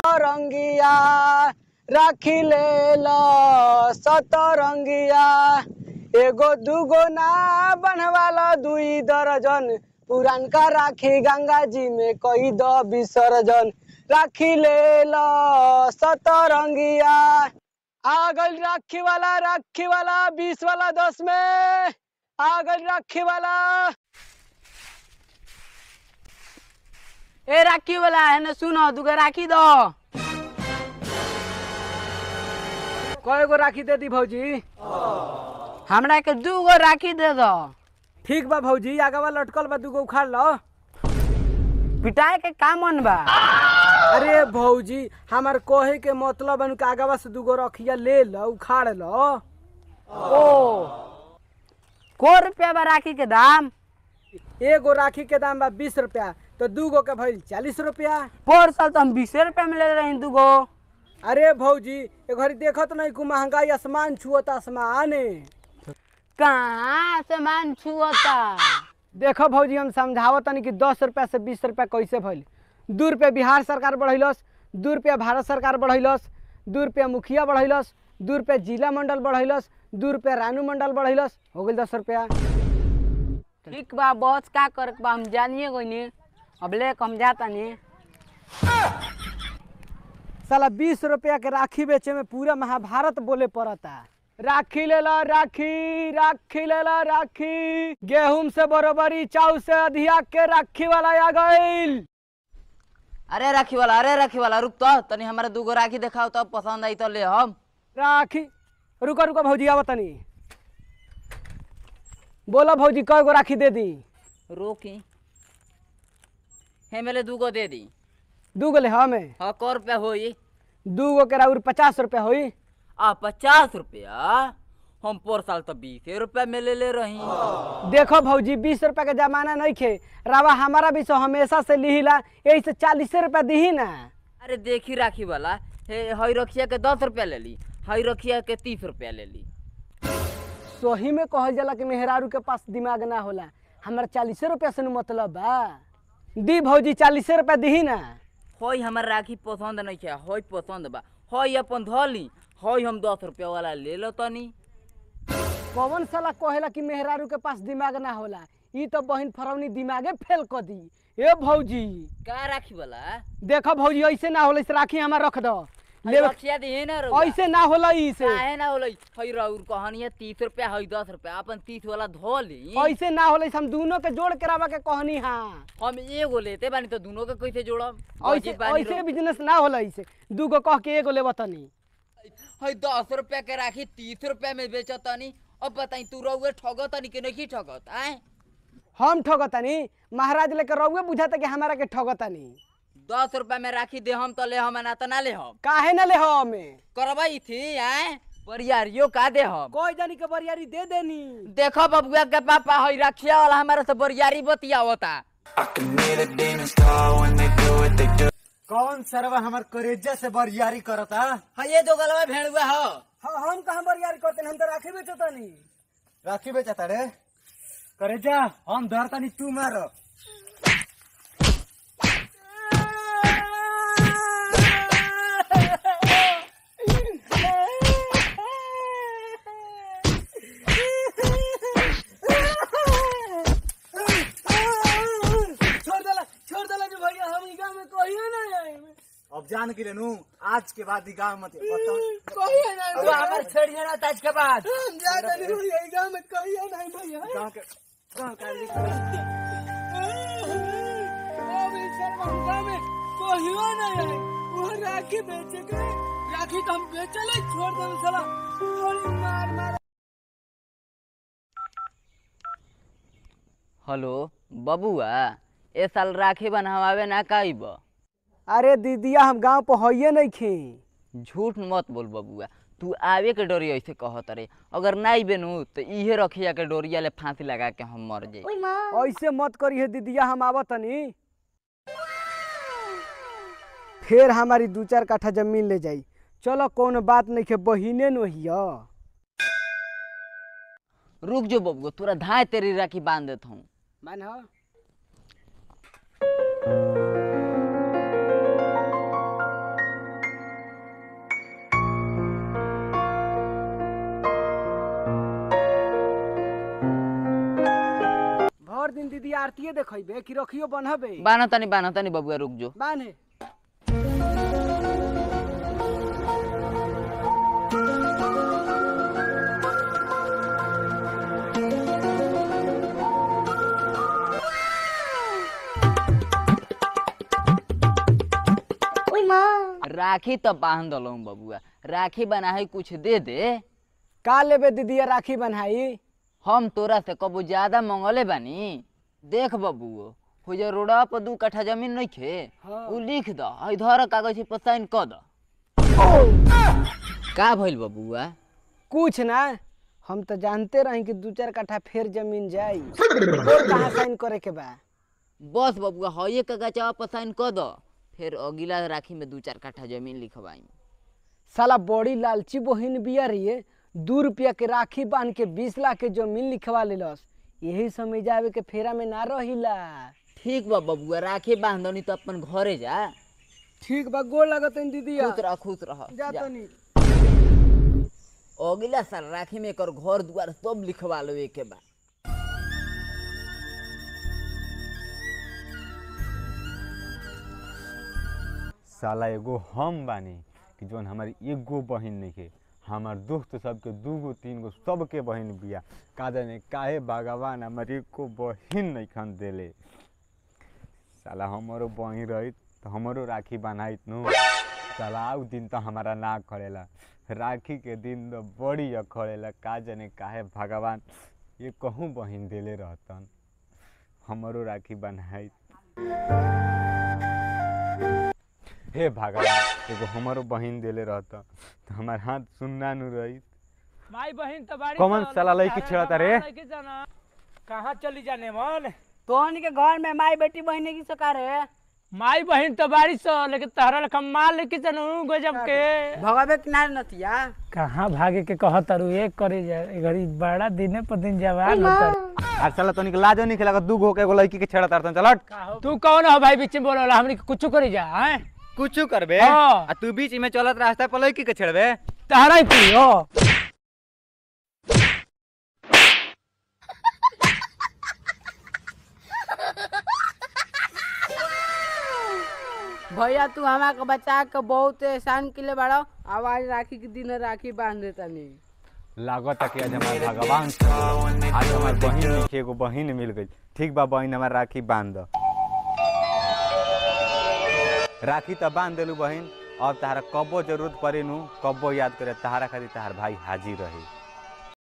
सतरंगिया राखी ले लो सतरंगिया एगो दूगो ना बनवाला दुई दर्जन पुरान का राखी गंगा जी में कई दो विसर्जन राखी ले लो सतरंगिया आ गइल राखी वाला राखी वाला बीस वाला दस में आ गइल राखी वाला ए राखी वाला है ना सुनो दुगो राखी दो कय गो राखी दे दी भौजी हमरा के दूगो राखी दे दो ठीक बा भौजी आगवा लटकल बा दूगो उखाड़ लो पिटाए के का मन बा अरे भौजी हमार कहे के मतलब है कि आगवा से दूगो रखिया ले लो उखाड़ लो ओ को रुपया बा राखी के दाम एगो राखी के दाम बा बीस रुपया तो दूगो के भइल चालीस रुपया पोर साल तो हम बीसे रुपया में ले रहे दूगो अरे भौजी ए घड़ी देखत नहीं को महंगाई आसमान छुअत आसमान कहाँ से मान छुअता देखो भौजी हम समझावत तनी कि दस रुपया से बीस रुपया कैसे भइल दू रुपया बिहार सरकार बढ़ैलस दू रुपया भारत सरकार बढ़ैलस दू रुपया मुखिया बढ़ैलस दू रुपया जिला मंडल बढ़ैलस दू रुपया रानू मंडल बढ़ैलस हो गइल दस रुपया ठीक बा बस का करे के बा हम जानिए गइनी अब ले कम जाता नहीं साला बीस रुपया के राखी बेचे में पूरा महाभारत बोले पड़ता राखी लेला राखी राखी लेला राखी गेहूं से बरोबरी चाउ से अधिया के राखी वाला आ गइल अरे राखी वाला अरे राखी वाला रुक तो तनी हमारे दूगो राखी दिखाओ तो पसंद आई तो ले हम राखी रुको रुको भौजी आवत तनी बोलो भौजी कय गो राखी दे दी रोकी हे मेले दूगो दे दी दू गो ले हमें हाँ कौ रुपया होई दू गो के राउर पचास रुपया होई आ पचास रुपया हम पर साल तो बीस रुपया में ले ले रही देखो भौजी बीस रुपया के जमाना नहीं खे रावा हमारा भी सो हमेशा से लिहिला यही से चालीस रुपया दी ना अरे देखी राखी वाला हे हई रखिया के दस रुपया ले ली हई रखिया के तीस रुपया ले ली सोही में कहल जाला कि मेहरारू के पास दिमाग ना होला हमारा चालीस रुपया से न मतलब बा दी भौजी चालीस रुपया दी ना हई हमार राखी पसंद नहीं है हई पसंद बा हई अपन धली हई हम दस रुपया वाला ले लो तनी कौन साला कहेला कि मेहरारू के पास दिमाग ना होला ई तो बहिन फरौनी दिमागे फेल कर दी ए भौजी का राखी वाला देखो भौजी ऐसे ना होला इस राखी हमार रख दो हई ले रखिया दी ना रउआ। ऐसे ना होला ई से काहे ना होलै हई रउर कहनिया तीस रुपया हई दस रुपया अपन तीस वाला धो ली ऐसे ना होला इस हम दोनों के जोड़ के रावा के कहनी हाँ हम एगो लेते बानी तो दोनों के कैसे जोड़म ऐसे ऐसे बिजनेस ना होला इसे दूगो कह के एगो लेबा तनी हई दस रुपया के राखी तीस रुपया में बेचतनी अब बताई तू रउए ठगतनी कि नहीं ठगत आए हम ठगतानी महाराज लेके रउए बुझाता कि हमारा के ठगतानी दस रुपया में राखी दे हम तो ले हम ना तो ना ले हम काहे ना ले हमें करवाई थी आए बरियारियो का दे हम कोई जानी के बरियारी दे देनी देखो बबुआ के पापा हई रखिया वाला हमारे से बरियारी बतियावता I can hear the demons call when they do what they do. कौन सरवा हमार करेजा से बरियारी करता हाँ ये दो गलवा भेड़ुआ हो हाँ हम कहाँ बरियारी करते हम तो राखी बेचतानी राखी बेचता रे करेजा हम धरतानी तू मार छोड़ देला छोड़ देला कि भैया हम ई गांव में कहियो ना आए अब जान के लेनू आज के बाद ई गाँव मत बताओ कहियो ना तू हमार छेड़िया ना ताज के बाद हम जा तनी भैया ई गांव में कहियो ना भैया गाँव के गाँव का लिख अब ई सर्वन गांव में कहियो ना आए वो राखी बेचे के राखी तो हम बेचले छोड़ देम साला गोली मार मार हेलो बबुआ ए साल राखी बनवावे ना काइब अरे दीदिया हम गांव पर होइए नहीं खे झूठ मत बोल बबुआ तू आवे के डोरी ऐसे कहत रे अगर नाई बेनू तो इहे रखिया के डोरिया ले फांसी लगा के हम मर जाई ऐसे मत करिए दीदिया हम आवत तनी फिर हमारी दू चार काठा जमीन ले जाई चलो कौन बात नहीं के बहिने न हिया रुक जो बबुआ तोरा धाय तेरी राखी बांध देत हूँ मान हो आरतीये देखैबे कि रखियो बनहबे बाना तनी बाना तनी बबुआ रुक जो बाने राखी तो बांध दलो बबुआ राखी बनाए कुछ दे दे का लेबे दीदिया राखी बन्हाई हम तोरा से कबो ज्यादा मंगले बानी देख बबुओ हो जा रोडवा पर दू कट्ठा जमीन नहीं खे हाँ। उ लिख द इधर कागज पर साइन क द का भइल बबुआ कुछ ना हम तो जानते रही कि दू चार कट्ठा फेर जमीन जाई और कहाँ साइन करे के बा बस बबुआ हये कागजवा पर साइन क द फिर अगिला राखी में दू चार कट्ठा जमीन लिखवाई साला बड़ी लालची बहिन बिया रही दू रुपया के राखी बांध के बीस लाख के जमीन लिखवा लेलस यही समय जावे के फेरा में ना रहिला ठीक बा बबुआ राखी बांधनी तो अपन घरे जा ठीक बा गोर लगत दीदिया खुश रह खुश रह जा जा। तनी अगिला साल राखी में एकर घर दुआर सब लिखवा लेवे के बा साला एगो हम बानी कि जौन हमारी एगो बहिन नइखे हमार दोस्त सबके दूगो तीन गो सबके बहिन बिया का जाने काहे भगवान हमार एको बहिन नइखन देले साला हमारो बहिन रहित तो हमारो राखी बनाइत नु साला उ दिन तो हमारा ना करेला राखी के दिन तो बड़ी अखड़ेला का जाने काहे भगवान ये कहूँ बहिन देले रहतन हमारो राखी बनाइत हे भगवान एगो हमारो बहिन देले रहता तो हमार हाथ सुनना नु रही माई बहन तो बाड़ी कौन तो साला लड़की अरे छेड़ता बाबा रे? लड़की जाना कहाँ चली जाने मन तोहन के घर में माई बेटी बहने की सकार है माई बहन तो बाड़ी सो लेकिन तहरा लेखा माल लेके जानू गजब के भगवे किनारे नतिया कहाँ भागे के कह तारू एक करे जाए घड़ी बड़ा दिने पर दिन जवान होता आ चला तनिक लाजो नहीं खेला दू गो के एगो लड़की के छेड़ा तारतन चलट तू कौन हो भाई बीच में बोला हमनी के कुछ करी जा हैं कुछ करबे हाँ। आ तू बीच में चलत रास्ता पर लड़की के छेड़बे तहरा ही पियो भैया तू हमा के बचा के बहुत एहसान किले बड़ा आवाज राखी के दिन राखी बांध देता नहीं लागत कि आज हमार भगवान से आज हमार बहिन लिखे एगो बहिन मिल गई ठीक बा बहिन हमार राखी बांध द राखी तो बांध देलू बहिन अब तहारा कबो जरूरत पड़े नु कबो याद करे तहारा खातिर तहार भाई हाजिर रही